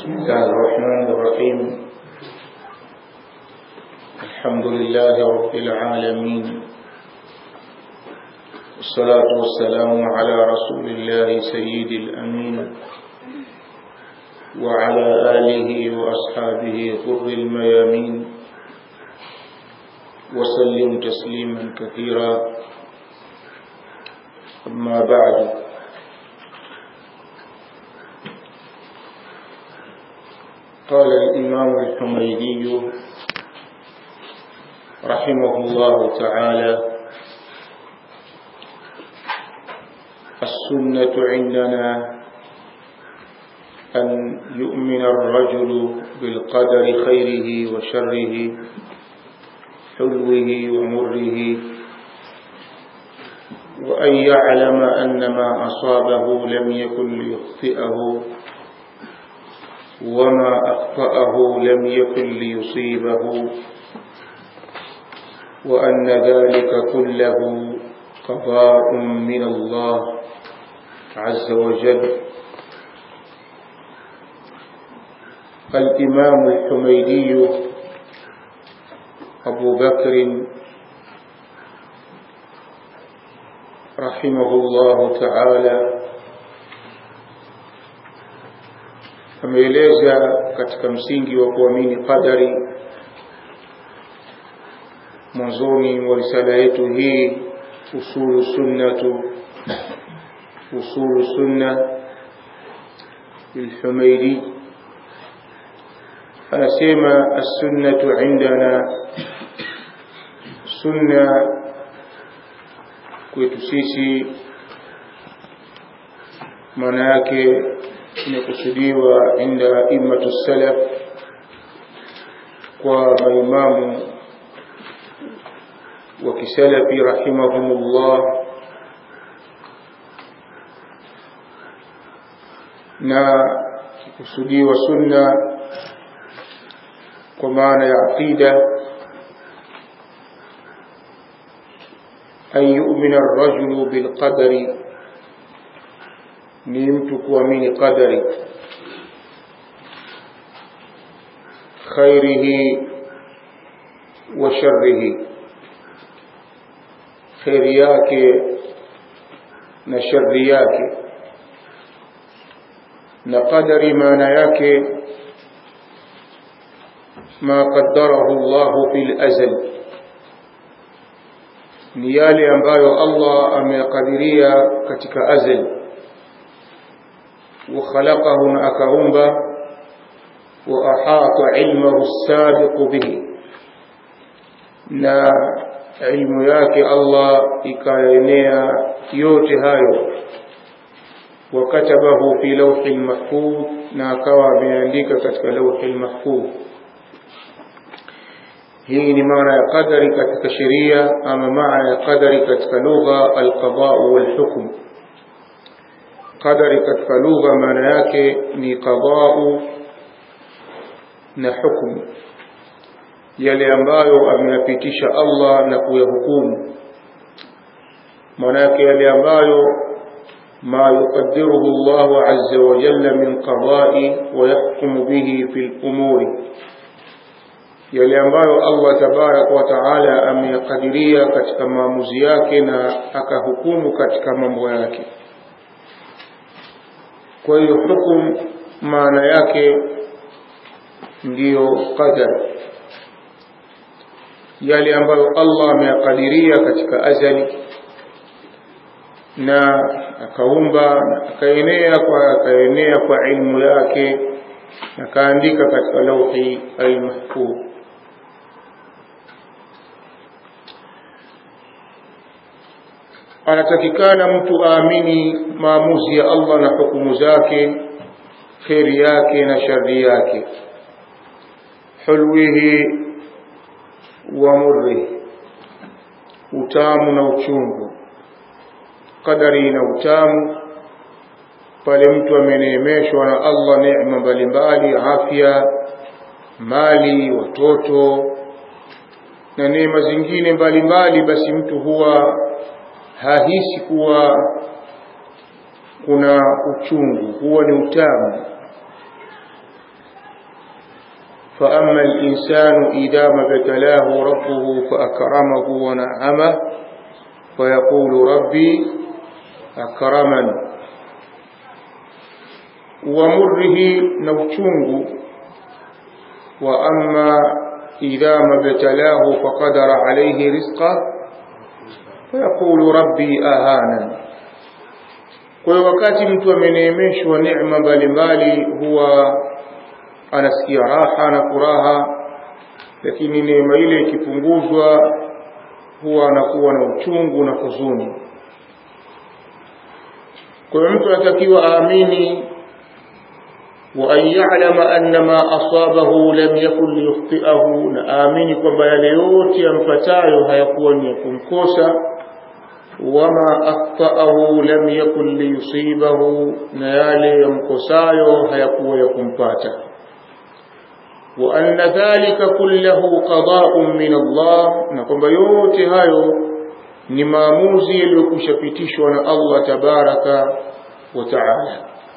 بسم الله الرحمن الرحيم الحمد لله رب العالمين والصلاة والسلام على رسول الله سيد الأمين وعلى آله وأصحابه غر الميامين وسلم تسليما كثيرا أما بعد قال الإمام الحميدي رحمه الله تعالى السنة عندنا أن يؤمن الرجل بالقدر خيره وشره حلوه ومره وأن يعلم أن ما أصابه لم يكن ليخطئه وما أخطأه لم يكن ليصيبه وأن ذلك كله قضاء من الله عز وجل الإمام الحميدي أبو بكر رحمه الله تعالى ameeleza katika msingi wa kuamini qadari mwanzoni mwa risala yetu hii usulu sunnatu usulu sunna lilhumaidi anasema assunnatu indana sunna kwetu sisi maana yake imekusudiwa inda immatu salaf kwa maimamu wa kisalafi rahimahumullah na kusudiwa sunna kwa maana ya aqida an yu'mina ar-rajulu bil qadari ni mtu kuamini qadari khairihi wa sharrihi khairi yake na sharri yake na qadari maana yake ma qaddarahu Allah fil azal ni yale ambayo Allah ameyakadiria katika azali وخلقه أكرمبا وأحاط علمه السابق به na ilmu yake Allah ikaenea yote hayo wakatabahu fi lawhi mahfudh na akawa ameandika katika lawhi mahfudh hii ni maana ya qadari katika sheria ama maana ya qadari katika lugha alqada wal hukm qadari katika lugha maana yake ni qadau na hukumu yale ambayo ameyapitisha Allah na kuyahukumu maana yake yale ambayo ما يقدره الله عز وجل من قضاء ويحكم به في الأمور yale ambayo Allah tabarak wa taala ameyakadiria katika maamuzi yake na akahukumu katika mambo yake kwa hiyo hukum maana yake ndiyo qadar yale ambayo Allah ameyakadiria katika azali na akaumba na akaenea kwa akaenea kwa ilmu yake na kaandika katika lauhi almahfudh anatakikana mtu aamini maamuzi ya Allah na hukumu zake kheri yake na shari yake hulwihi wa murrihi utamu na uchungu qadari na utamu pale mtu ameneemeshwa na Allah neema mbalimbali afya mali watoto na neema zingine mbalimbali basi mtu huwa hahisi kuwa kuna uchungu huwa ni utamu فأما الإنسان إذا ما ابتلاه ربه فأكرمه ونعمه فيقول ربي أكرمن ومره نوشنه وأما إذا ما ابتلاه فقدر عليه رزقه فيقول ربي أهانا kwa hiyo wakati mtu ameneemeshwa neema mbalimbali huwa anasikia raha na furaha lakini neema ile ikipunguzwa huwa anakuwa na uchungu na huzuni kwa hiyo mtu anatakiwa aamini وأن يعلم أن ما أصابه لم يكن ليخطئه نآمن kwamba yale yote yampatayo hayakuwa ni kumkosa wama akhtaahu lam yakun liyusibahu na yale yamkosayo hayakuwa ya kumpata wa anna dhalika kullahu qada'un min Allah na kwamba yote hayo ni maamuzi yaliyokushapitishwa na Allah tabaraka wa taala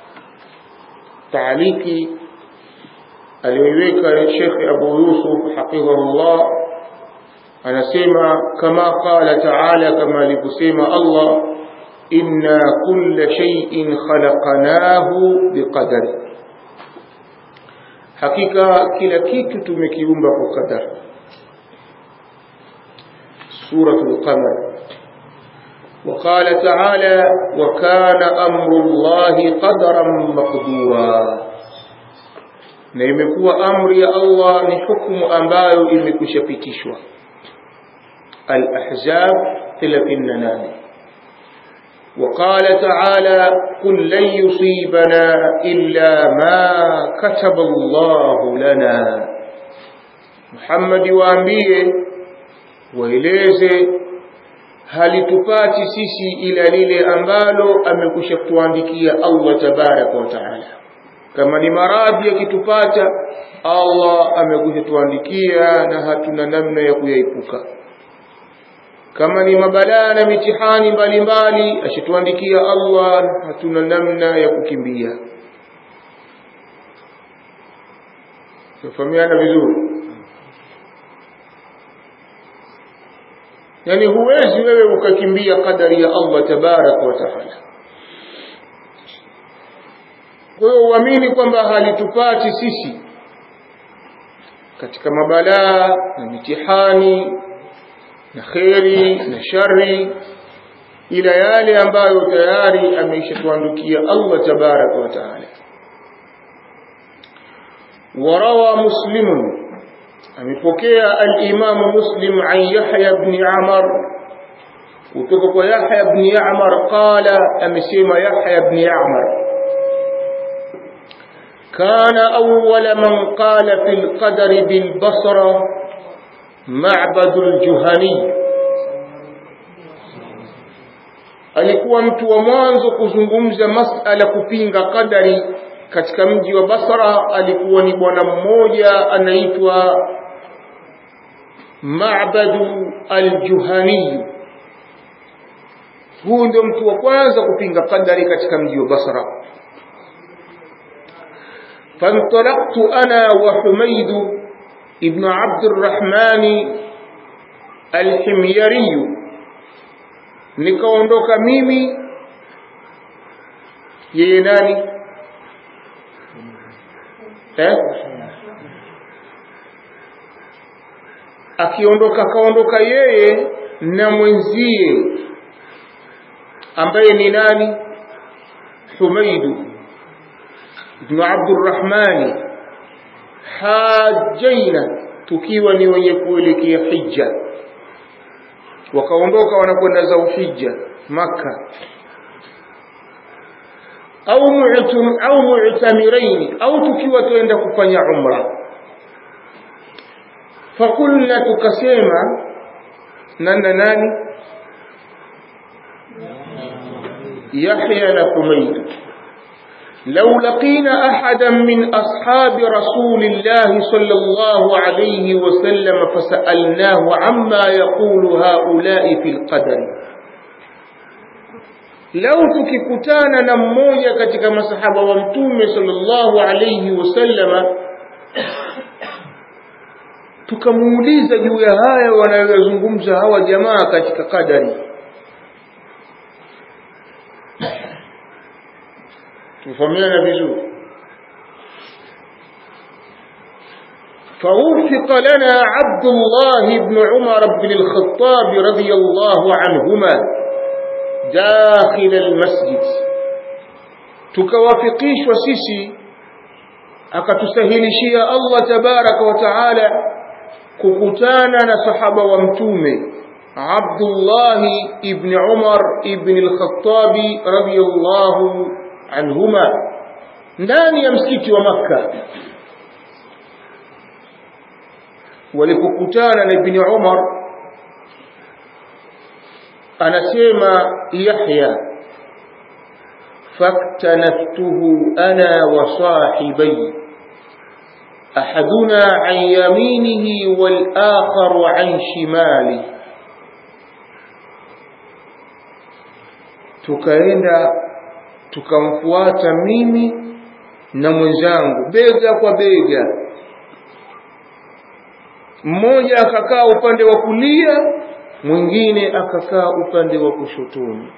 taaliki aliyoiweka Sheikh Abu Yusuf hafidhahullah anasema kama qala taala kama alivyosema Allah inna kulla shay'in khalaqnahu biqadari hakika kila kitu tumekiumba kwa qadar suratul qamar وقال تعالى وكان أمر الله قدرا مقدورا na imekuwa amri ya Allah ni hukumu ambayo imekushapitishwa Al-Ahzab 38 وقال تعالى قل لن يصيبنا إلا ما كتب الله لنا محمد waambie waeleze halitupati sisi ila lile ambalo amekusha kutuandikia Allah tabaraka wa taala kama ni maradhi yakitupata Allah amekwisha tuandikia na hatuna namna ya kuyaepuka kama ni mabalaa na mitihani mbalimbali ashituandikia Allah hatuna namna ya kukimbia tufahamiana vizuri yani huwezi wewe ukakimbia kadari ya Allah tabaraka wa taala kwa hiyo uamini kwamba halitupati sisi katika mabalaa na mitihani na kheri na shari ila yale ambayo tayari ameishatuandikia Allah tabaraka wa taala وروى مسلم amepokea al-Imam Muslim an Yahya ibn Amr kutoka kwa Yahya ibn Amr qala amesema Yahya ibn Amr كان أول من قال في القدر بالبصرة معبد الجهني alikuwa mtu wa mwanzo kuzungumza masala kupinga qadari katika mji wa Basra alikuwa ni bwana mmoja anaitwa Ma'badu al-Juhani huyu ndio mtu wa kwanza kupinga qadari katika mji wa Basra فانطلقت أنا وحميد ابن عبد الرحمن الحميري nikaondoka mimi yeye nani eh akiondoka kaondoka yeye na mwenzie ambaye ni nani Humaidu ibn Abdurrahmani hajaina tukiwa ni wenye kuelekea hija wakaondoka wanakwenda za uhija maka au mu'tum au mu'tamirain au tukiwa tuenda kufanya umra fakulna tukasema nana nani Yahya na Humayd لو لقينا أحدا من أصحاب رسول الله صلى الله عليه وسلم فسألناه عما يقول هؤلاء في القدر لو tukikutana na mmoja katika masahaba wa mtume sallallahu alayhi wasallama tukamuuliza juu ya haya wanayozungumza hawa jamaa katika kadari tufahamiana vizuri فوفق لنا عبد الله بن عمر بن الخطاب رضي الله عنهما داخل المسجد tukawafikishwa sisi akatusahilishia Allah tabaraka wa taala kukutana na sahaba wa mtume Abdullah ibn Umar ibn al-Khattab radiyallahu anhuma ndani ya msikiti wa Makka walipokutana na ibn Umar anasema Yahya faktanaftuhu ana wa sahibi أحدنا عن يمينه والآخر عن شماله tukaenda tukamfuata mimi na mwenzangu bega kwa bega mmoja akakaa upande wa kulia mwingine akakaa upande wa kushotoni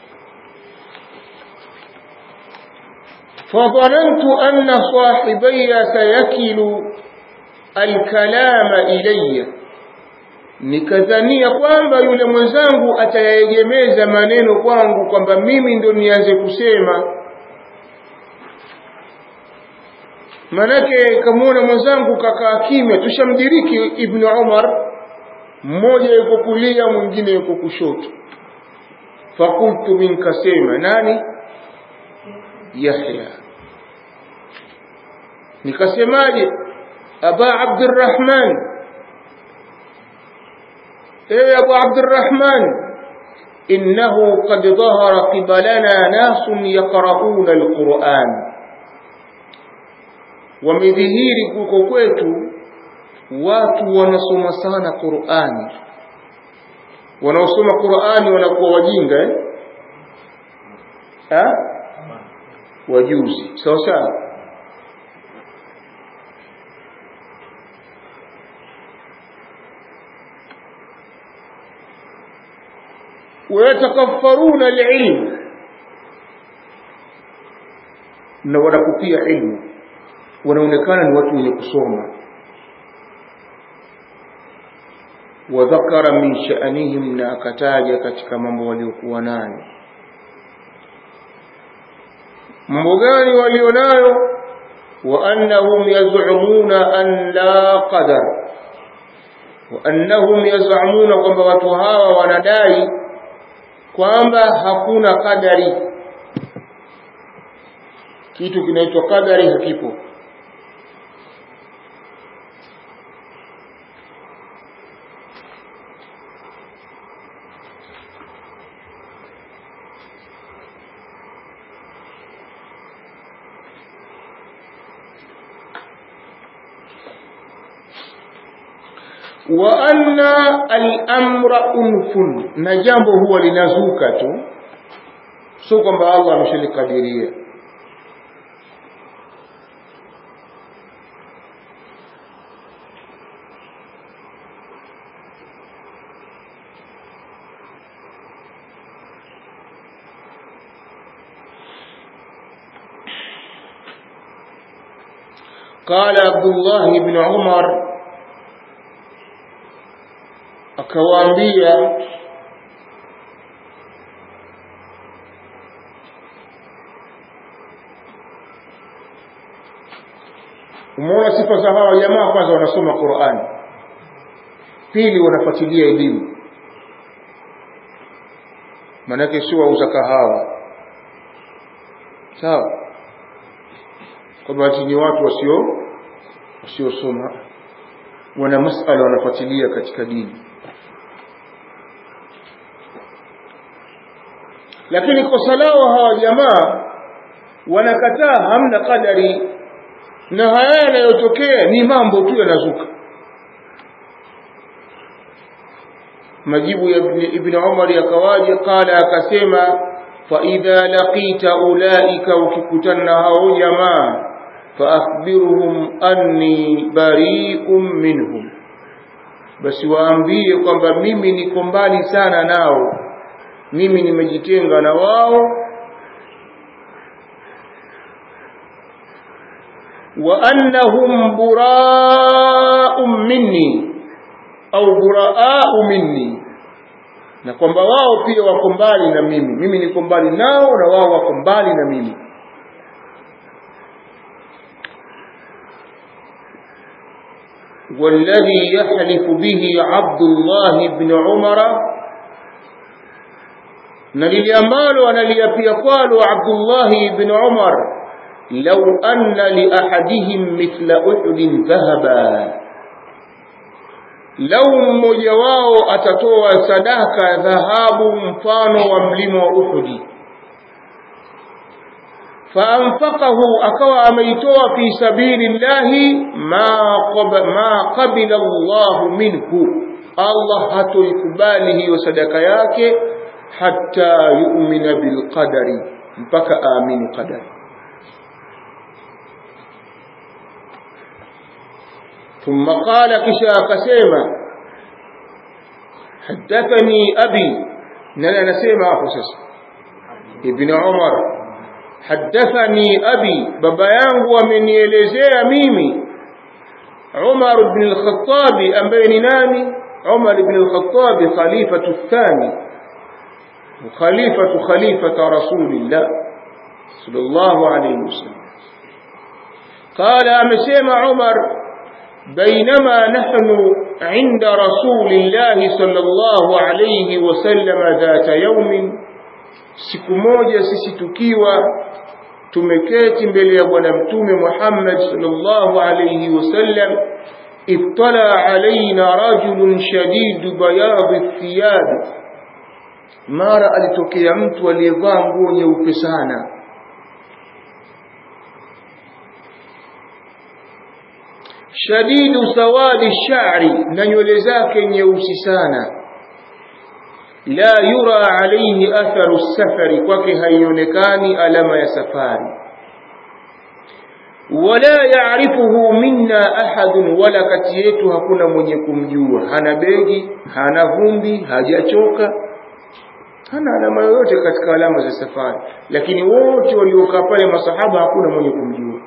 فظننت أن صاحبي سيكل الكلام إلي nikadhania kwamba yule mwenzangu atayaegemeza maneno kwangu kwamba mimi ndo nianze kusema manake kamwona mwenzangu kakaa kimya tushamdiriki ibnu umar mmoja yuko kulia mwingine yuko kushoto fakultu minkasema nani yahya nikasemaje aba abdurrahman ewe abu abdurrahman innahu qad dhahara qibalana nasun yaqrauna alquran wamedhihiri kuko kwetu watu wanasoma sana qurani wanaosoma qurani wanakuwa wajinga eh? ha? wajuzi sawa sawa wayatakaffaruna alilm na wanakupia ilmu wanaonekana ni watu wenye kusoma wadhakara min sha'anihim na akataja katika mambo waliokuwa nayo mambo gani walionayo wa annahum yaz'umuna an la qadar wa annahum yaz'umuna kwamba watu hawa wanadai kwamba hakuna kadari kitu kinaitwa kadari hakipo wa anna al-amra unfun na jambo huwa linazuka tu sio kwamba Allah ameshalikadiria قال عبد الله بن عمر akawaambia umeona sifa za hawa jamaa kwanza wanasoma Qur'ani pili wanafuatilia elimu manake sio wauza kahawa sawa kwa bahati ni watu wasio wasiosoma wana masala wanafuatilia katika dini lakini kosa lao hawa jamaa wanakataa hamna kadari na haya yanayotokea ni mambo tu yanazuka majibu ya ibn, ibn Umar yakawaje qala akasema fa idha laqita ulaika ukikutana hao jamaa fa akhbirhum anni bari'un minhum basi waambie kwamba mimi niko mbali sana nao mimi nimejitenga na wao wa annahum buraa'un minni au buraa'u minni na kwamba wao pia wako mbali na mimi mimi niko mbali nao na wao wako mbali na mimi والذي يحلف به عبد الله بن عمر نلي ambalo analiapia kwalo Abdullah ibn Umar law anna li ahadihim mithla uhud dhahaba lau mmoja wao atatoa sadaka dhahabu mfano wa mlima wa Uhudi faanfaqahu akawa ameitoa fi sabilillahi ma ma qabila Allah minhu Allah hatoikubali hiyo sadaka yake hatta yu'mina bilqadari mpaka aamini qadari ثم قال كشا كسيما حدثني أبي نلا نسيما أفسس ابن عمر حدثني أبي بابا yangu amenielezea mimi عمر بن الخطاب ambaye ni nani عمر بن الخطاب خليفة الثاني وخليفة خليفة رسول الله صلى الله عليه وسلم قال أمسيما عمر بينما نحن عند رسول الله صلى الله عليه وسلم ذات يوم siku moja sisi tukiwa tumeketi mbele ya bwana mtume Muhammad sallallahu alayhi wasallam ittala alaina rajulun shadid bayad thiyab mara alitokea mtu aliyevaa nguo nyeupe sana shadidu sawadi sha'ri na nywele zake nyeusi sana la yura alayhi atharu safari kwake haionekani alama ya safari wala yaarifuhu minna ahadun wala kati yetu hakuna mwenye kumjua hana begi hana vumbi hajachoka hana alama yoyote katika alama za safari lakini wote waliokaa pale masahaba hakuna mwenye kumjua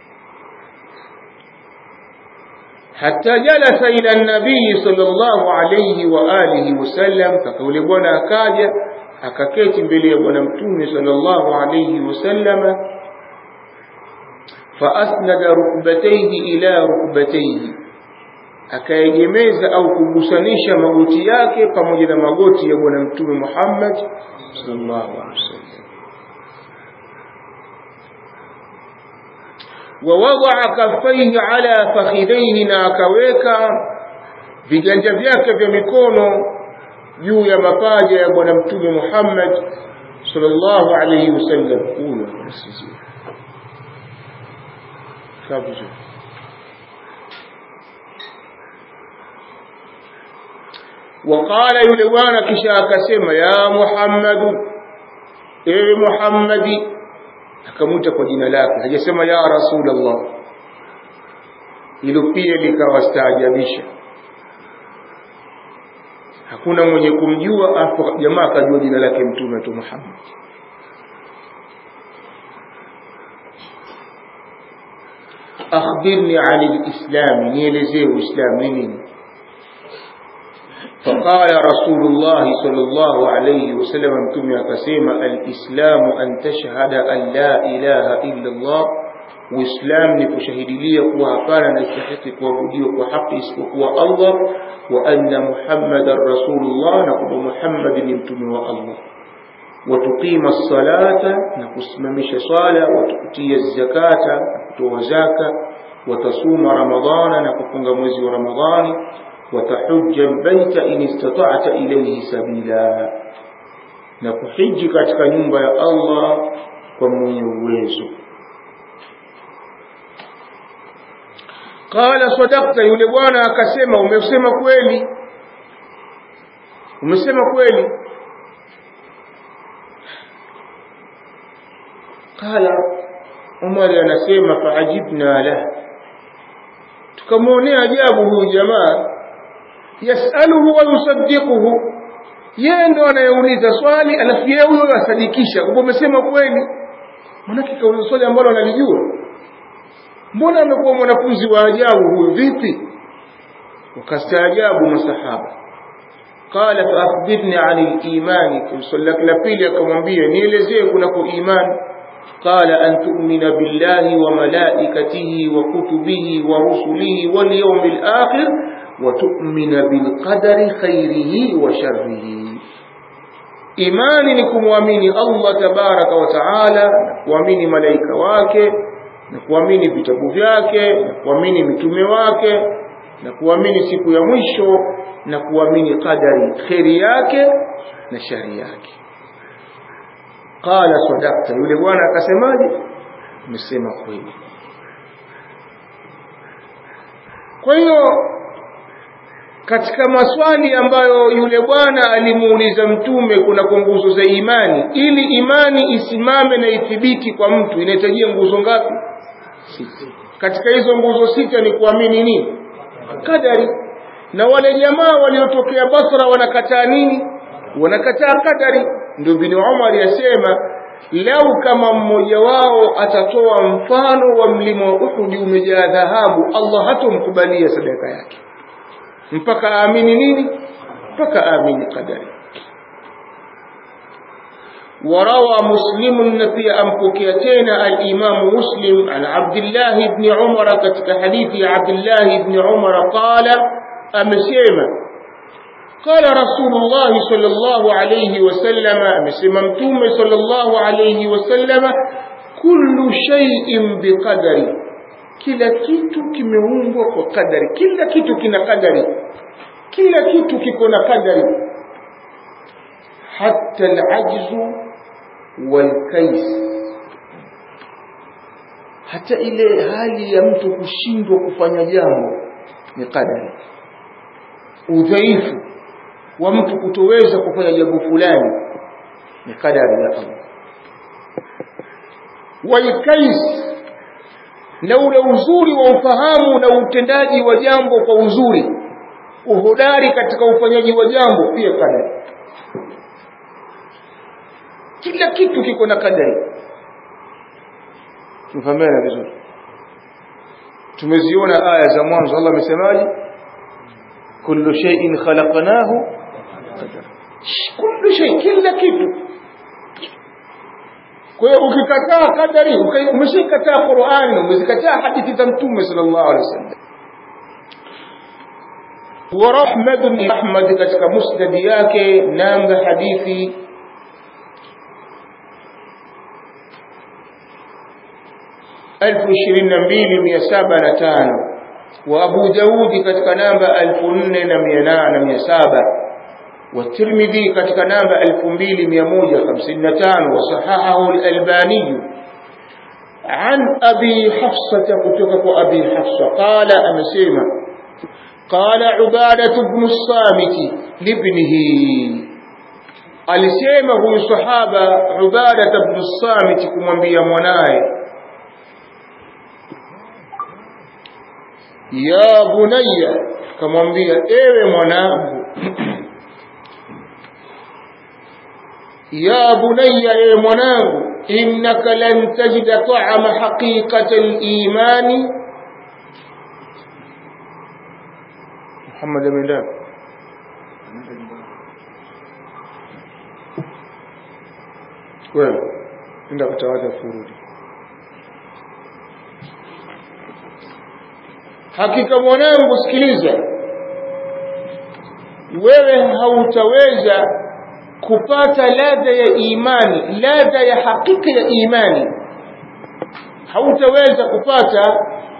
حتى جلس إلى النبي صلى الله عليه وآله وسلم فقول بنا أكاجة أكاكيت بلي بنا متومي صلى الله عليه وسلم فأسند ركبتيه إلى ركبتيه akaegemeza au kugusanisha magoti yake pamoja na magoti ya bwana mtume Muhammad sallallahu alaihi wasallam ووضع كفيه على فخذيه na akaweka viganja vyake vya mikono juu ya mapaja ya bwana mtume Muhammad sallallahu alayhi wasallam huyo msizio kabisa وقال yule bwana kisha akasema ya Muhammad ewe Muhammadi akamwita kwa jina lake hajasema ya rasulullah hilo pia likawastaajabisha hakuna mwenye kumjua afu jamaa akajua jina lake mtume tu Muhammad akhbirni an alislam nielezee uislamu ni nini فقال رسول الله صلى الله عليه وسلم متومي akasema الاسلام ان تشهد ان لا اله الا الله uislam ni kushahidilia kuwa hapana na istahiki kuabudiwa kwa haki isipokuwa Allah wa anna muhammadar rasulullah na kwamba Muhammad ni mtume wa Allah watuqima salata na kusimamisha swala watukutia zakata na kutoa zaka watasuma ramadhana na kufunga mwezi wa ramadhani وتحج البيت إن استطعت إليه سبيلا نكحج katika nyumba ya Allah kwa mwenye uwezo qala sadaqta yule bwana akasema umesema kweli umesema kweli qala Umar anasema faajibna la tukamwonea ajabu huyu jamaa yasaluhu wa yusaddiquhu yeye ndo anayeuliza swali alafu yeye huyo asadikisha kwamba umesema kweli manake kauliza swali ambalo analijua mbona amekuwa mwanafunzi wa ajabu huyu vipi wakastaajabu masahaba qala faakhbirni ani limani swali lake la pili akamwambia nielezee kunako imani qala an tumina billahi wa malaikatihi wa kutubihi wa rusulihi walyaumi lakhir wa tumina bilqadari khairihi wa sharrihi imani ni kumwamini allah tabaraka wa taala na kuamini malaika wake na kuamini vitabu vyake na kuamini mitume wake na kuamini siku ya mwisho na kuamini qadari kheri yake na shari yake qala sadakta yule bwana akasemaje umesema kweli kwa hiyo katika maswali ambayo yule bwana alimuuliza mtume kuna nguzo za imani ili imani isimame na ithibiti kwa mtu inahitajia nguzo ngapi sita katika hizo nguzo sita ni kuamini nini kadari na wale jamaa waliotokea Basra wanakataa nini wanakataa kadari ndio bin Umar yasema lau kama mmoja wao atatoa mfano wa mlima wa Uhud umejaa dhahabu Allah hatomkubalia sadaka yake mpaka aamini nini mpaka aamini qadari وروى مسلم في أنبكيتين الإمام مسلم عن عبد الله بن عمر كتك حديث عبد الله بن عمر قال أمسيما قال رسول الله صلى الله عليه وسلم أمسيما متوم صلى الله عليه وسلم كل شيء بقدر kila kitu kimeumbwa kwa kadari kila kitu kina kadari kila kitu kiko na kadari hatta alajzu walkais hata ile hali ya mtu kushindwa kufanya jambo ni kadari udhaifu wa mtu kutoweza kufanya jambo fulani ni kadari ya Allah walkais na ule uzuri wa ufahamu na utendaji wa jambo kwa uzuri uhodari katika ufanyaji wa jambo pia kadari kila kitu kiko na kadari tumefahamiana vizuri tumeziona aya za mwanzo Allah amesemaje kullu shay'in khalaqnahu kullu shay kila kitu kwa hiyo ukikataa kadari umeshikataa Qur'an umezikataa hadithi za mtume sallallahu alaihi wasallam wa Ahmad bin Ahmad katika musnad yake namba hadithi elfu ishirini na mbili mia saba na tano wa Abu Daudi katika namba elfu nne na mia nane na mia saba والترمذي katika namba 2155 وصححه الألباني عن أبي حفصة كتبك أبي حفصة قال أمسيما قال عبادة بن الصامت لابنه alisema huyu sahaba Ubada ibn Samit kumwambia mwanaye ya bunayya kamwambia ewe mwanangu يا بني يا مناه إنك لن تجد طعم حقيقة الإيمان محمد بن داب wewe enda kutawadha furudi hakika mwanangu sikiliza wewe hautaweza kupata ladha ya imani ladha ya hakika ya imani hautaweza kupata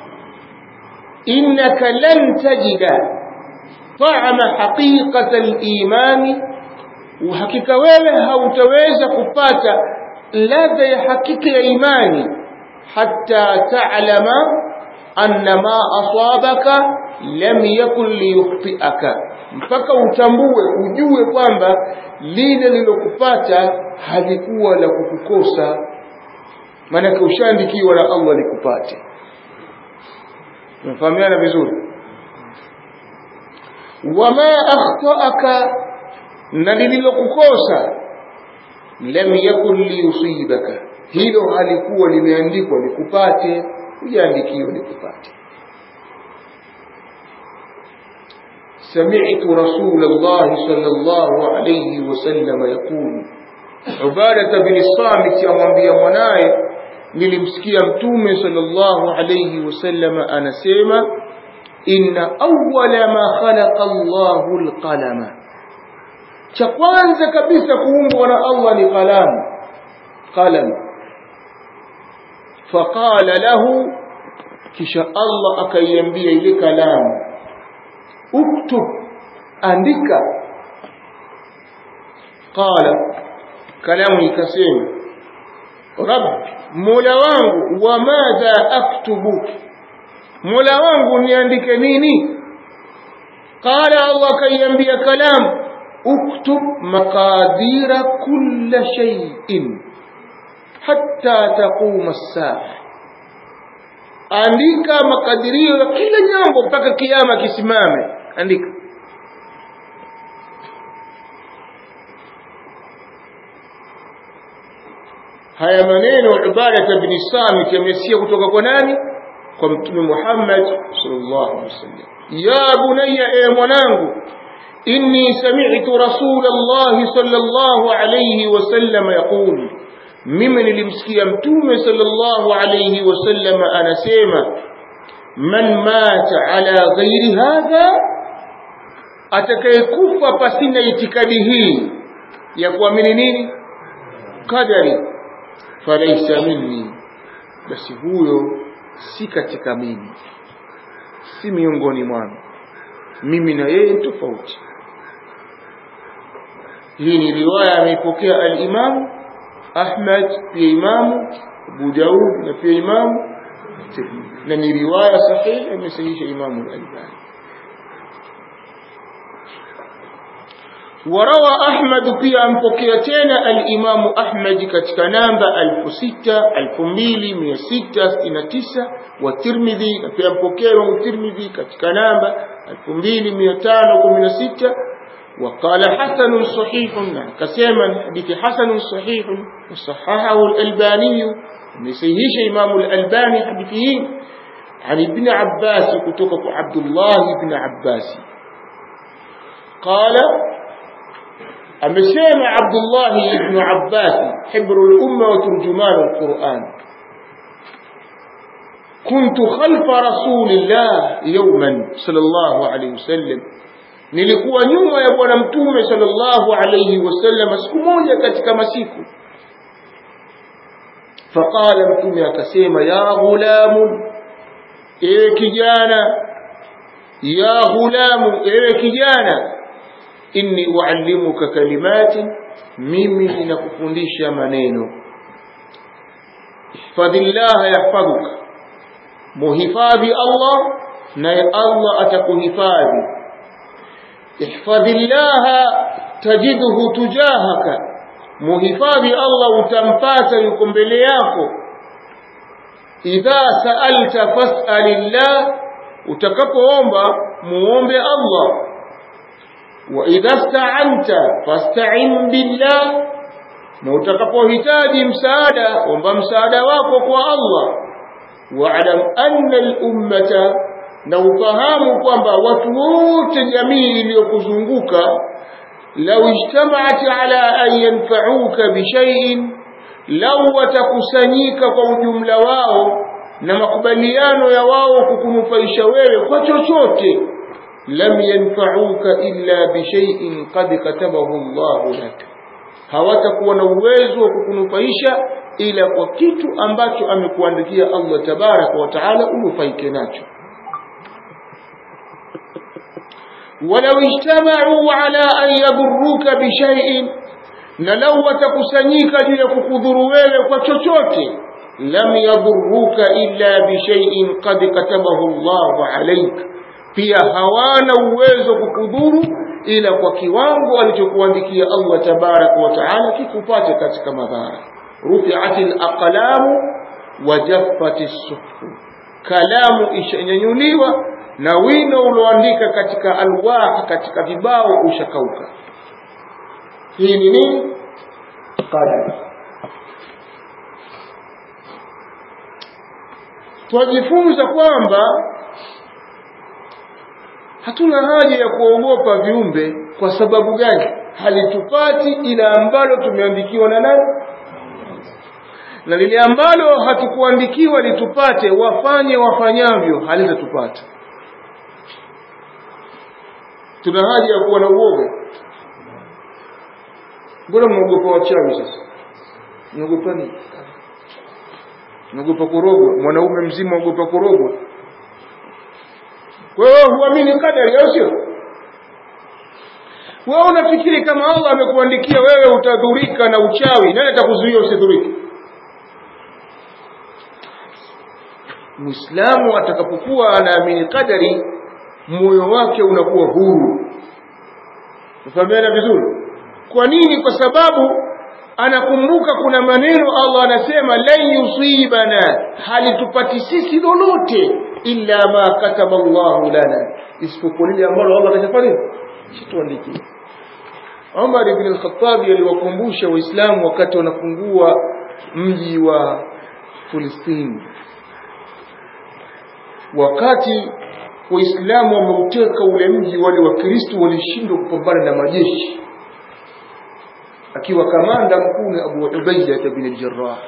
innaka lan tajida ta'ama haqiqata al-imani uhakika wewe hautaweza kupata ladha ya hakika ya imani hatta ta'lama anna ma asabaka lam yakun liyukhti'aka mpaka utambue ujue kwamba lile lilokupata halikuwa la kukukosa maanake ushaandikiwa na Allah likupate tunafahamiana vizuri wama akhtaaka na lililokukosa lam yakun liyusibaka hilo halikuwa limeandikwa likupate hujaandikiwa likupate سمعت رسول الله صلى الله عليه وسلم يقول عبادة بن الصامت amwambia mwanaye nilimsikia mtume sallallahu alayhi wasallam anasema inna awwala ma khalaqa Allahu alqalama cha kwanza kabisa kuumbwa na Allah ni kalamu qalam faqala lahu kisha Allah akaiambia ile kalamu uktub andika qala kalamu ikasema rabbi mola wangu wa madha aktubu mola wangu niandike nini qala allah kaiambia kalam uktub maqadira kulla shay'in hatta taquma as-saa andika makadirio ya kila jambo mpaka kiyama kisimame andika haya maneno Ubadah ibn Samit yamesia kutoka kwa nani kwa mtume Muhammad sallallahu alaihi wasallam ya bunayya e mwanangu inni sami'tu rasulullah sallallahu alaihi wasallam yaqul mimi nilimsikia mtume sallallahu alaihi wasallam anasema man mata ala ghairi hadha atakayekufa pasina itikadi hii ya kuamini nini qadari falaisa minni basi huyo si katika mimi si miongoni mwangu mimi na yeye tofauti hii ni riwaya ameipokea al-Imam Ahmad pia Imamu Abu Daud na pia Imamu na ni riwaya sahihi amesahihisha Imamu al-Albani وروى أحمد في أنفقيتين الإمام أحمد كتكنامب ألف ستة ألف ميلي مية ستة ستين تسعة والترمذي في أنفقية والترمذي كتكنامب ألف ميلي مية تانو ومية ستة وقال حسن صحيح كسيما حديث حسن صحيح وصححه الألباني نسيهش إمام الألباني حديثه عن ابن عباس كتوك عبد الله بن عباس قال amesema Abdullah ibn Abbas hibru al-umma wa turjuman al-Quran kuntu khalfa rasulillah yawman sallallahu alayhi wasallam nilikuwa nyuma ya bwana mtume sallallahu alayhi wasallam siku moja katika masiku faqala mtume akasema ya ghulamu ewe kijana ya ghulamu ewe kijana inni uallimuka kalimati mimi ninakufundisha maneno ihfadhillah yahfadhuka muhifadhi Allah naye Allah atakuhifadhi ihfadhillah tajidhu tujahaka muhifadhi Allah utampata yuko mbele yako idha sa'alta fas'alillah utakapoomba muombe Allah وإذا استعنت فاستعن بالله na utakapohitaji msaada omba msaada wako kwa Allah wa'lam anna al-ummata na ufahamu kwamba watu wote jamii iliyokuzunguka law ijtama'at ala an yanfa'uka bi shay'in law watakusanyika kwa ujumla wao na makubaliano ya wao kukunufaisha wewe kwa chochote lam yanfa'uka illa bi shay'in qad katabahu Allah lak hawatakuwa na uwezo wa kukunufaisha ila kwa kitu ambacho amekuandikia Allah tabaraka wa taala unufaike nacho walau ijtama'u ala an yadurruka bi shay'in na lau watakusanyika juu ya kukudhuru wewe kwa chochote lam yadurruka illa bi shay'in qad katabahu Allah alayka pia hawana uwezo kukudhuru ila kwa kiwango alichokuandikia Allah tabarak wa taala kikupate katika madhara rufi'atil aqlamu wa jaffatis suhuf kalamu ishanyanyuliwa na wino ulioandika katika alwah katika vibao ushakauka hii ni nini qadar twajifunza kwamba hatuna haja ya kuogopa viumbe kwa sababu gani halitupati ila ambalo tumeandikiwa na nani na lile ambalo hatukuandikiwa litupate wafanye wafanyavyo halitatupata tuna haja ya kuwa na uoga mbona mnaogopa wachawi sasa mnaogopa nini mnaogopa kurogwa mwanaume mzima ogopa kurogwa wewe huamini kadari au sio wewe unafikiri kama Allah amekuandikia wewe utadhurika na uchawi nani atakuzuia usidhurike Muislamu atakapokuwa anaamini kadari moyo wake unakuwa huru Tufahamiana vizuri kwa nini kwa sababu anakumbuka kuna maneno Allah anasema lan yusibana halitupati sisi lolote illa ma kataba Allahu lana isipokuwa lile ambalo Allah kashafanya shituandikia Umar ibn al-Khattab aliwakumbusha waislamu wakati wanafungua mji wa Palestina wakati waislamu wameuteka ule mji wale wakristo walishindwa kupambana na majeshi akiwa kamanda mkuu ni Abu Ubaida bin al-Jarrah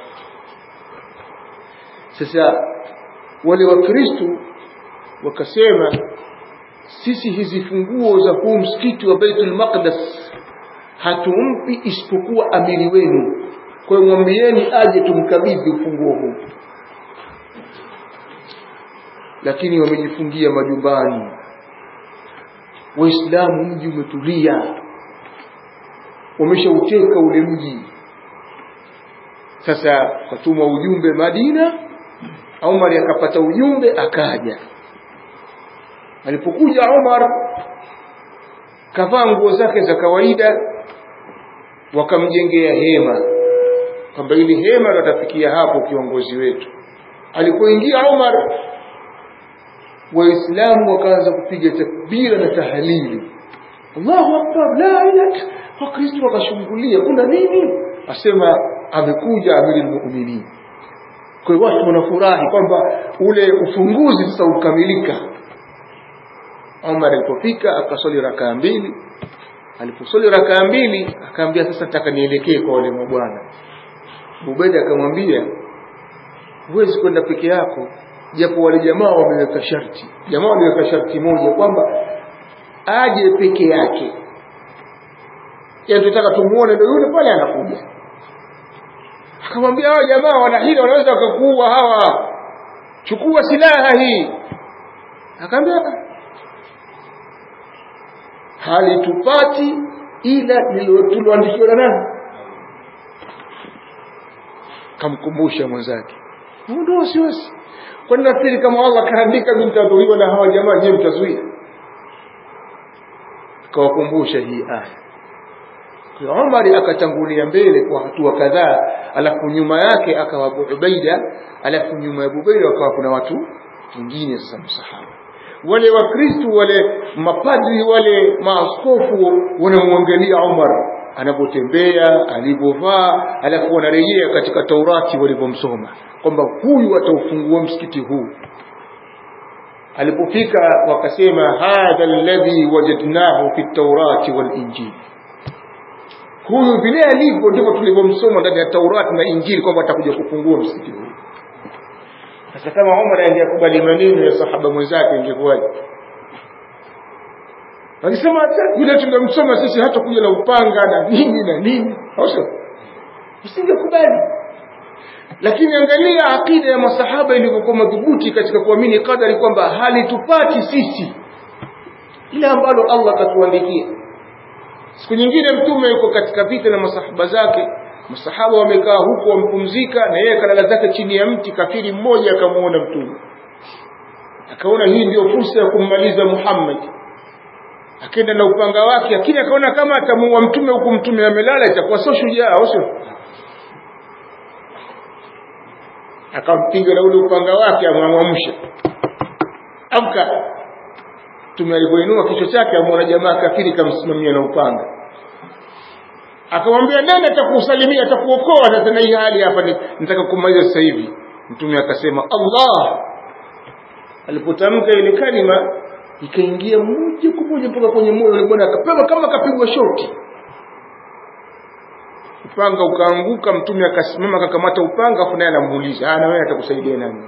sasa wale wakristo wakasema sisi hizi funguo za huu msikiti wa Baitul Maqdis hatumpi isipokuwa amiri wenu kwa hiyo mwambieni aje tumkabidhi ufunguo huu lakini wamejifungia majumbani waislamu mji umetulia wameshauteka ule mji sasa katuma ujumbe Madina Umar akapata ujumbe akaja alipokuja Umar kavaa nguo zake za kawaida wakamjengea hema kwamba ili hema tutafikia hapo kiongozi wetu alipoingia Umar waislamu wakaanza kupiga takbira na tahalili Allahu akbar la ilaha wakristo wakashungulia kuna nini asema amekuja amiri almu'minin kwa hiyo watu wanafurahi kwamba ule ufunguzi sasa ukamilika Umar alipofika akaswali rakaa mbili aliposwali rakaa mbili akaambia sasa nataka nielekee kwa wale mabwana Ubaida akamwambia huwezi kwenda peke yako japo wale jamaa wameweka sharti jamaa waliweka sharti moja kwamba aje peke yake yani tunataka tumuone ndio yule pale anakuja akamwambia hao jamaa wana hila wanaweza wakakuua hawa chukua silaha hii akamwambia halitupati ila tuloandikiwa na nani kamkumbusha mwenzake ndio wasiwasi kwani nafikiri kama Allah kaandika mimi nitadhuriwa na hawa jamaa je mtazuia kawakumbusha hii aya Umar akatangulia mbele kwa hatua kadhaa alafu nyuma yake akawa Abu Ubaida alafu nyuma ya Abu Ubaida wakawa kuna watu wengine sasa msahaba wale wakristo wale mapadri wale maaskofu wanamwangalia Umar anapotembea alivyovaa alafu wanarejea katika Taurati walivyomsoma kwamba huyu ataufungua msikiti huu alipofika wakasema hadha alladhi wajadnahu fi at-taurati wal injil huyu vile alivyo ndivyo tulivyomsoma ndani ya Taurati na Injili kwamba atakuja kufungua msikiti huu sasa kama Umar angekubali maneno ya sahaba mwenzake ingekuwaje Akisema hata yule tungemsoma sisi hata kuja na upanga na nini na nini au usingekubali lakini angalia akida ya masahaba ilivyokuwa madhubuti katika kuamini kadari kwamba halitupati sisi ile ambalo Allah katuandikia siku nyingine mtume yuko katika vita na masahaba zake masahaba wamekaa huko wampumzika na yeye kalala zake chini ya mti kafiri mmoja akamuona mtume akaona hii ndio fursa ya kummaliza Muhammad akaenda na upanga wake lakini akaona kama atamuua mtume huku mtume amelala itakuwa sio shujaa au sio akampiga na ule upanga wake amwamsha amka mtume alivyoinua kichwa chake amwona jamaa kafiri kamsimamia na upanga akamwambia nani atakusalimia atakuokoa sasa na hii hali hapa nataka kumaliza sasa hivi mtume akasema Allah alipotamka ile kalima ikaingia moja kwa moja mpaka kwenye moyo ule bwana akapewa kama kapigwa shoti upanga ukaanguka mtume akasimama akakamata upanga afu naye anamuuliza ah na wewe atakusaidia nani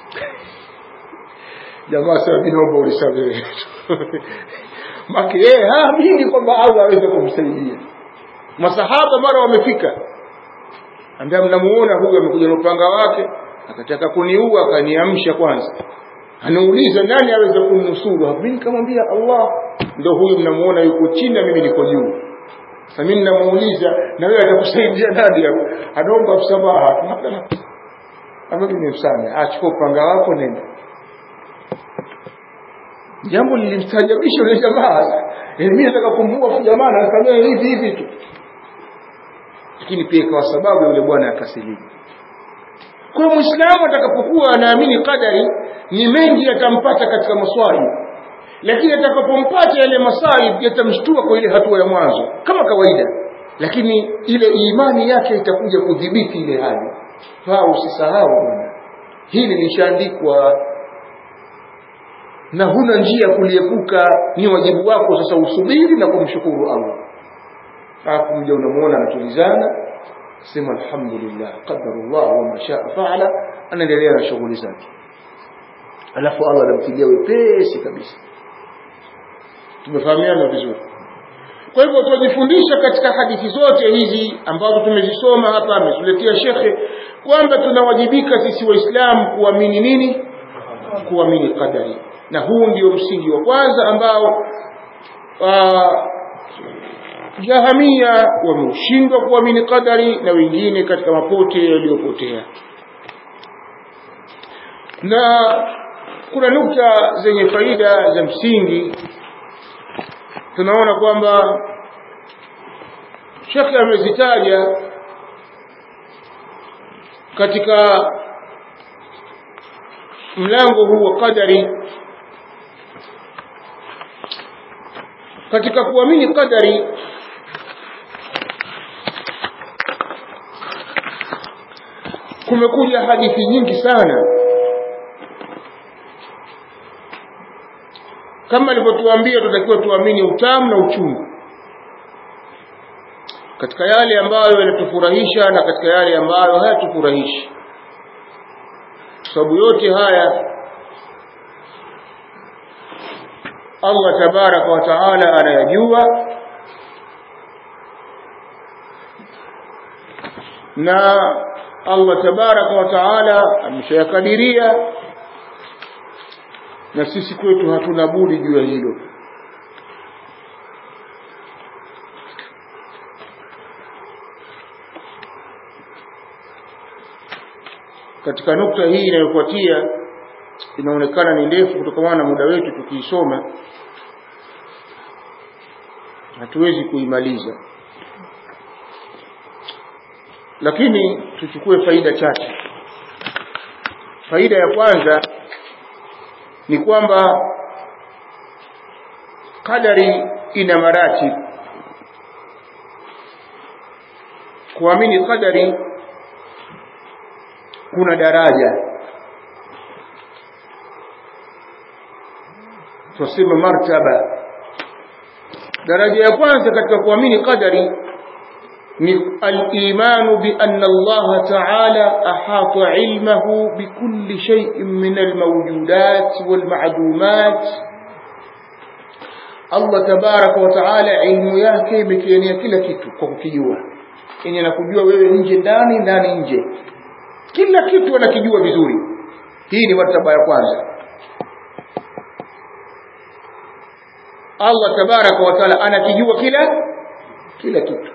jamaa sasa mimi naomba unisamehe maki yeye haamini kwamba Allah aweza kumsaidia masahaba mara wamefika ambia mnamuona huyu amekuja na upanga wake akataka kuniua akaniamsha kwanza anauliza nani aweza kumnusuru mimi nikamwambia Allah ndio huyu mnamuona yuko chini na mimi niko juu sasa mimi ninamuuliza na wewe atakusaidia nani hapo anaomba msamaha ambaye nimemsamehe achukua upanga wako nenda jambo lilimstajabisha yule jamaa mimi nataka kumuua jamaa na nikamwambia hivi hivi tu lakini pia kwa sababu yule bwana akasilimu kwa hiyo muislamu atakapokuwa anaamini qadari ni mengi yatampata katika maswali lakini atakapompata yale masaib yatamshtua kwa ile hatua ya mwanzo kama kawaida lakini ile imani yake itakuja kudhibiti ile hali faa usisahau bwana hili lishaandikwa na huna njia kuliepuka ni wajibu wako sasa usubiri na kumshukuru Allah alafu mja unamuona anatulizana sema alhamdulillah qadarullah wa ma shaa faala anaendelea na shughuli zake alafu Allah anamtilia wepesi kabisa tumefahamiana vizuri kwa hivyo tunajifundisha katika hadithi zote hizi ambazo tumezisoma hapa ametuletea shekhe kwamba tunawajibika sisi waislamu kuamini nini kuamini qadari na huu ndio msingi wa kwanza ambao jahamia wameushindwa kuamini qadari na wengine katika mapote yaliyopotea na kuna nukta zenye faida za msingi tunaona kwamba shekhe amezitaja katika mlango huu wa qadari katika kuamini qadari kumekuja hadithi nyingi sana kama alivyotuambia tutakiwa tuamini utamu na uchungu katika yale ambayo yanatufurahisha na katika yale ambayo hayatufurahishi sababu yote haya Allah tabaraka wa taala anayajua na Allah tabaraka wa taala ameshayakadiria na sisi kwetu hatuna budi juu ya hilo katika nukta hii inayofuatia inaonekana ni ndefu kutokana na muda wetu tukiisoma hatuwezi kuimaliza lakini tuchukue faida chache faida ya kwanza ni kwamba kadari ina marati kuamini kadari kuna daraja tuseme martaba daraja ya kwanza katika kuamini qadari ni al-imanu bi anna Allah ta'ala ahata ilmahu bi kulli shay'in min al-mawjudat wal ma'dumat Allah tabaraka wa ta'ala ilmu yake imekienea kila kitu kwa kukijua yenye nakujua wewe nje ndani ndani nje kila kitu anakijua vizuri hii ni martaba ya kwanza Allah tabaraka wa taala anakijua kila kila kitu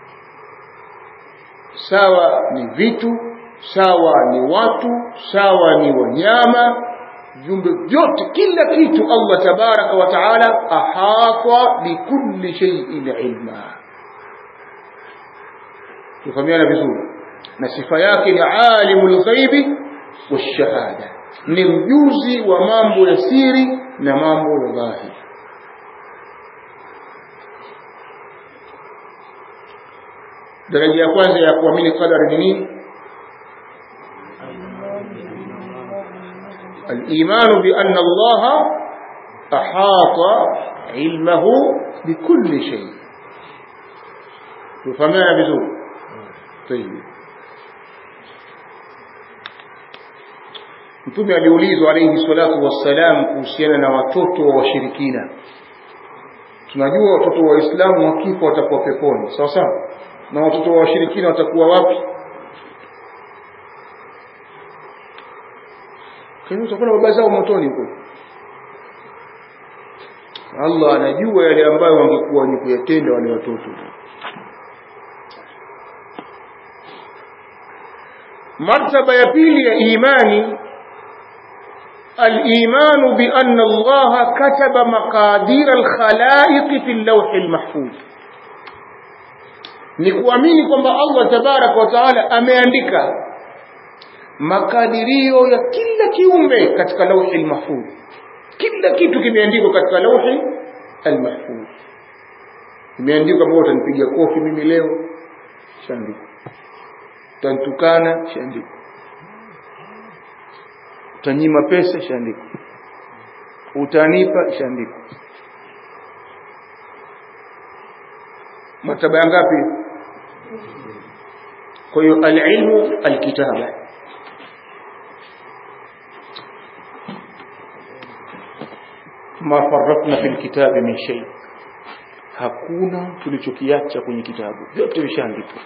sawa ni vitu sawa ni watu sawa ni wanyama viumbe vyote kila kitu Allah tabaraka wa taala ahata bikulli shay'in ilma tufahamiana vizuri na sifa yake ni alimul ghaibi washahada ni mjuzi wa mambo ya siri na mambo ya dhahiri daraja ya kwanza ya kuamini qadari ni nini الإيمان بأن الله أحاط علمه بكل شيء تفهمنا بذور طيب mtume aliulizwa alayhi salatu wassalam kuhusiana na watoto wa washirikina tunajua watoto wa waislamu wakifa watakuwa peponi sawa sawa na watoto wa washirikina watakuwa wapi kwa utakuwa baba zao motoni huko Allah anajua yale ambayo wangekuwa ni kuyatenda wale watoto martaba ya pili ya imani الإيمان بأن الله كتب مقادير الخلائق في اللوح المحفوظ ni kuamini kwamba Allah tabaraka wa taala ameandika makadirio ya kila kiumbe katika lauhi mahfudh kila kitu kimeandikwa katika lauhi almahfudh imeandikwa kwamba utanipiga kofi mimi leo shaandikwa utantukana shaandikwa utanyima pesa shaandikwa utanipa shaandikwa martaba ngapi kwa hiyo alilmu alkitaba ma farratna fil kitabi min shay hakuna tulichokiacha kwenye kitabu vyote vishaandikwa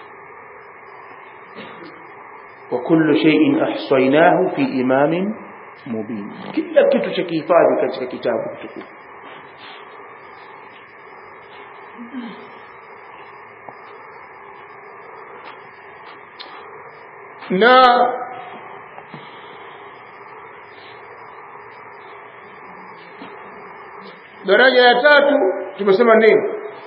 wa kullu shay'in ahsaynahu fi imamin mubin kila kitu cha kihifadhi katika kitabu kitukufu na daraja ya tatu tumesema nini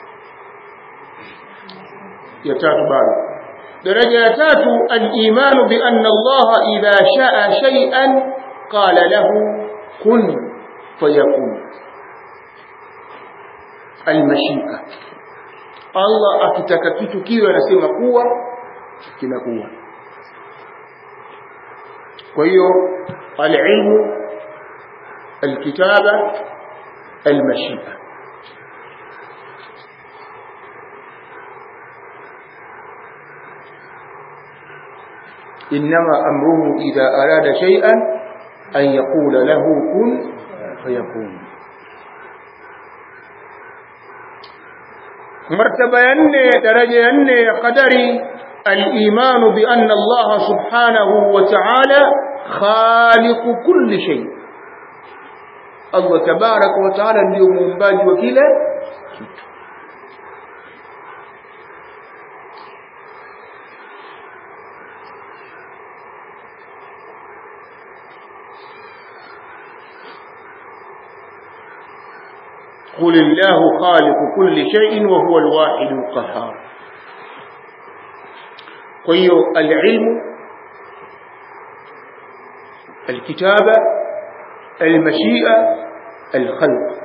ya tatu bado daraja ya tatu al-imanu bi anna Allah idha sha'a shay'an qala lahu kun fayakun al-mashika Allah akitaka kitu kiwe anasema kuwa kinakuwa kwa hiyo al-ilmu al-kitaba al-mashika إنما أمره إذا أراد شيئا أن يقول له كن فيكون مرتبة ينه درجة ينه قدري الإيمان بأن الله سبحانه وتعالى خالق كل شيء الله تبارك وتعالى ndio muumbaji wa kila kitu قل الله خالق كل شيء وهو الواحد القهار قيو العلم الكتابة المشيئة الخلق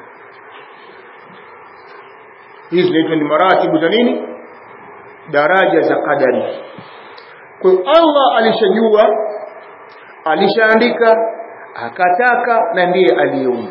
hizi zinaitwa ni maratibu za nini daraja za qadari kwa hiyo Allah alishajua alishaandika akataka na ndiye aliyeumba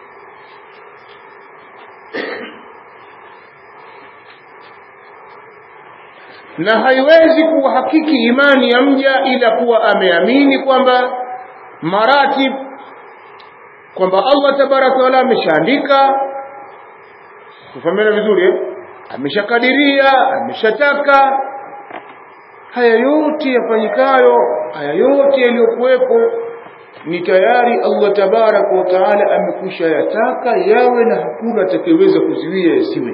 na haiwezi kuhakiki imani ya mja ila kuwa ameamini kwamba maratib kwamba Allah tabaraka wataala ameshaandika kufahamiana vizuri eh? ameshakadiria ameshataka haya yote yafanyikayo haya yote yaliyokuwepo ni tayari Allah tabaraka wa taala amekwisha yataka yawe na hakuna atakayeweza kuziwia yasiwe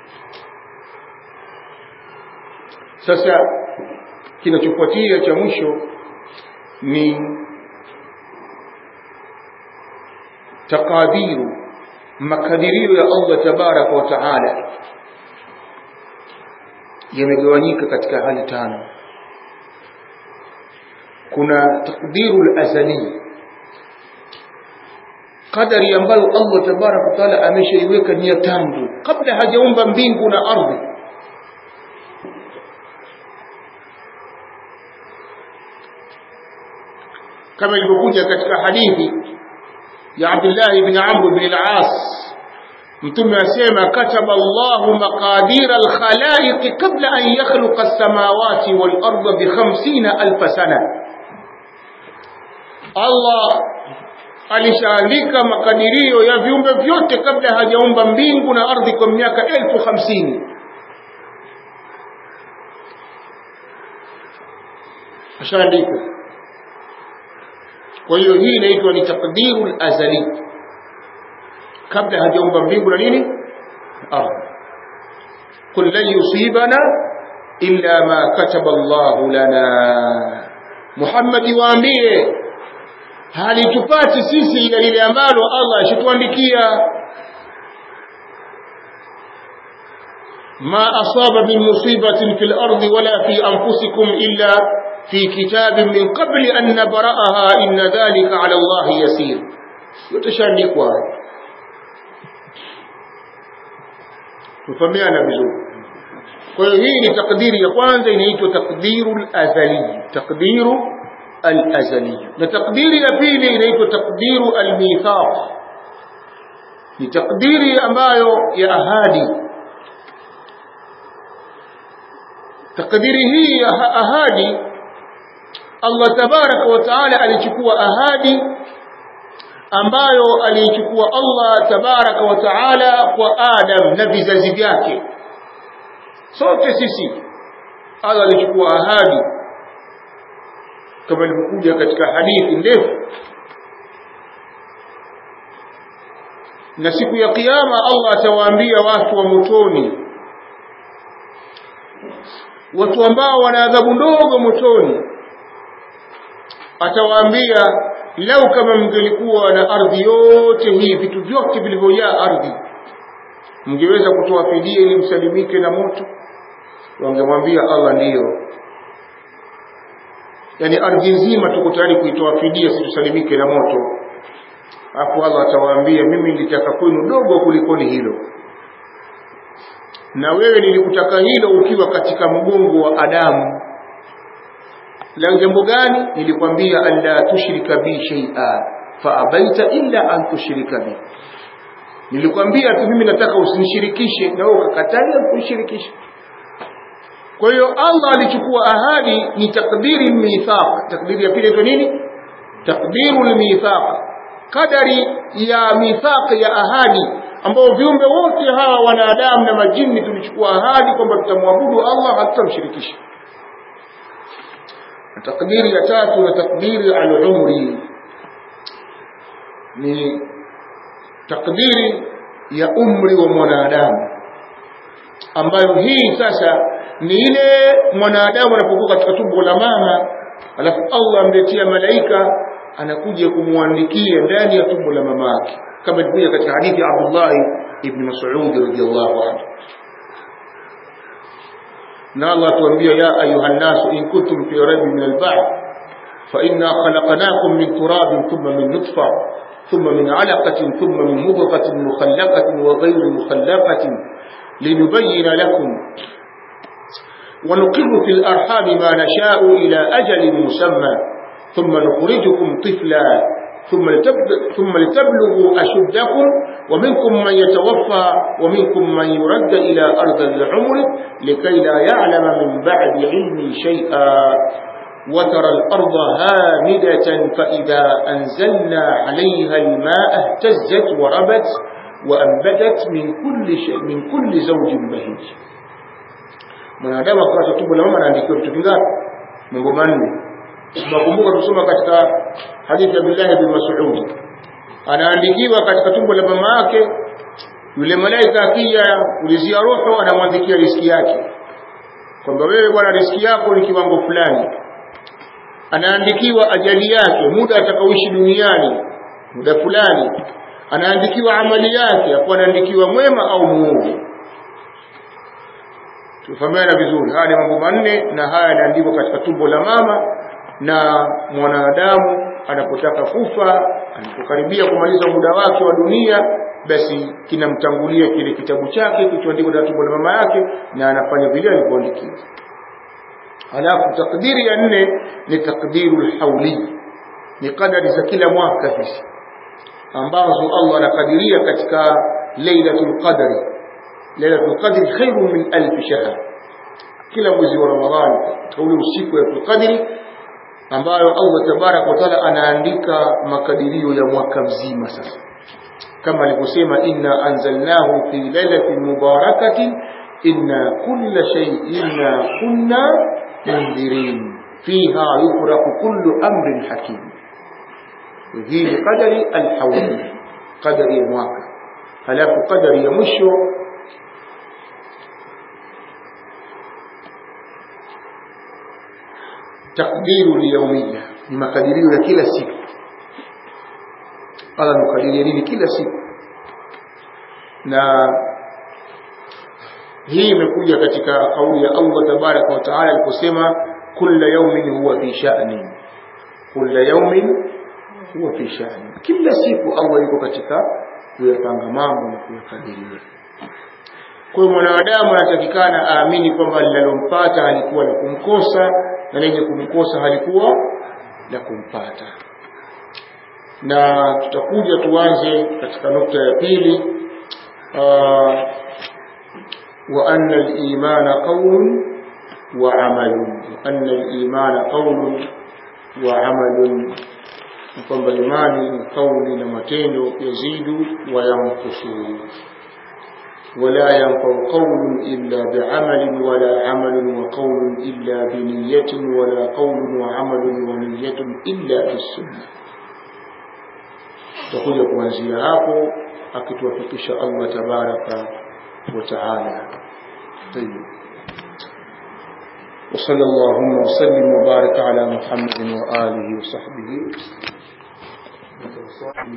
sasa kinachofuatia cha mwisho ni takadiru makadirio ya Allah tabaraka wa taala yamegawanyika katika hali tano kuna takdiru al-azali qadari ambayo Allah tabaraka wa taala ameshaiweka ni ya tangu kabla hajaumba mbingu na ardhi kama ilivyokuja katika hadithi ya Abdullah ibn Amr ibn al-As mtume asema kataba Allahu maqadira al-khalaiq qabla an yakhluqa as-samawati wal-ardha bi 50000 sana Allah alishaandika makadirio ya viumbe vyote kabla hajaumba mbingu na ardhi kwa miaka elfu hamsini ashaandika kwa hiyo hii inaitwa ni taqdiru azali kabla hajaumba mbingu na nini ardhi qul lan yusibana illa ma kataba Allahu lana Muhammad waambie halitupati sisi ila lile ambalo Allah ashituandikia ma asaba min musibatin fil ardi wala fi anfusikum illa fi kitabin min qabli an nabra'aha inna dhalika ala Allah yasir yotashaandikwa tufahamiana vizuri kwa hiyo hii ni takdiri ya kwanza inaitwa takdiru al-azali takdiru al-azali na takdiri ya pili inaitwa takdiru al-mithaq ni takdiri ambayo ya ahadi takdiri hii ya ahadi Allah tabaraka wa taala alichukua ahadi ambayo aliichukua Allah tabaraka wa taala kwa Adam na vizazi vyake sote sisi Allah alichukua ahadi kama ilivyokuja katika hadithi ndefu na siku ya kiyama Allah atawaambia watu wa motoni watu ambao wana adhabu ndogo motoni atawaambia lau kama mngelikuwa na ardhi yote hii vitu vyote vilivyojaa ardhi mngeweza kutoa fidia ili msalimike na moto wangemwambia Allah ndiyo yani ardhi nzima tuko tayari kuitoa fidia situsalimike na moto hapo Allah atawaambia mimi nilitaka kwenu dogo kulikoni hilo na wewe nilikutaka hilo ukiwa katika mgongo wa Adamu la jambo gani nilikwambia alla tushrika bi shay'a fa abaita illa an tushrika bi nilikwambia tu mimi nataka usinishirikishe na wewe ukakataa kunishirikisha kwa hiyo Allah alichukua ahadi ni takdiri mithaq takdiri ya pili ni nini takdiru mithaq kadari ya mithaq ya ahadi ambao viumbe wote hawa wanadamu na majini tulichukua ahadi kwamba tutamwabudu Allah hatutamshirikisha takdiri ya tatu na takdiri al-umri ni takdiri ya umri wa mwanadamu ambayo hii sasa ni ile mwanadamu anapokuwa katika tumbo la mama alafu Allah amletea malaika anakuja kumwandikia ndani ya tumbo la mama yake kama ilivyokuja katika hadithi ya Abdullah ibn Mas'ud radhiyallahu anhu na Allah tuambia ya ayuha nasu in kuntum fi raybin min al-ba'th fa inna khalaqnakum min turabin thumma min nutfa ثم من علقة ثم من مضغة مخلقة وغير مخلقة لنبين لكم ونقر في الأرحام ما نشاء إلى أجل مسمى ثم نخرجكم طفلا ثم ثم لتبلغوا أشدكم ومنكم من يتوفى ومنكم من يرد إلى أرض العمر لكي لا يعلم من بعد علم شيئا وترى الأرض هامدة فإذا أنزلنا عليها الماء اهتزت وربت وأنبتت من كل شيء من كل زوج بهيج mwanadamu akipata tumbo la mama anaandikiwa vitu vingapi mambo manne tunakumbuka tusoma katika hadithi ya Abdullah bin Mas'ud anaandikiwa katika tumbo la mama yake yule malaika akija ulizia roho anamwandikia riski yake kwamba wewe bwana riski yako ni kiwango fulani anaandikiwa ajali yake muda atakaoishi duniani muda fulani anaandikiwa amali yake hapo anaandikiwa mwema au muovu tufahamiana vizuri haya ni mambo manne na haya yanaandikwa katika tumbo la mama na mwanadamu anapotaka kufa anapokaribia kumaliza muda wake wa dunia basi kinamtangulia kile kitabu chake kilichoandikwa na tumbo la mama yake na anafanya vile alivyoandikiwa alafu takdiri ya nne ni takdiru lhauli ni qadari za kila mwaka hizi ambazo Allah anakadiria katika lailatul qadri lailatul qadri khairun min alf shahr kila mwezi wa ramadhani katika ule usiku wa qadri ambayo Allah tabarak wa taala anaandika makadirio ya mwaka mzima sasa kama alivyosema inna anzalnahu fi lailatin mubarakatin inna kulla shay'in kunna mundhirin fiha yufraqu kullu amrin hakim hii ni qadari alhawli qadari ya mwaka halafu qadari ya mwisho takdiru liyaumiya ni makadirio ya kila siku Allah anakadiria nini kila siku na hii imekuja katika kauli ya Allah tabaraka wa taala aliposema kulla yaumin huwa fi sha'ni kulla yaumin huwa fi sha'ni kila siku Allah yuko katika kuyapanga mambo na kuyakadiria kwa hiyo mwanadamu anatakikana aamini kwamba linalompata halikuwa la kumkosa na lenye kumkosa halikuwa la kumpata na tutakuja tuanze katika nukta ya pili wa anna al-imana qawlun wa amalun wa anna al-imana qawlun wa amalun kwamba imani ni kauli na matendo yazidu wa yankusu ولا ينفع قول إلا بعمل ولا عمل وقول إلا بنية ولا قول وعمل ونية إلا بالسنة تقول kuanzia hapo akituwafikisha Allah tabaraka wa taala طيب وصلى اللهم وسلم وبارك على محمد وآله وصحبه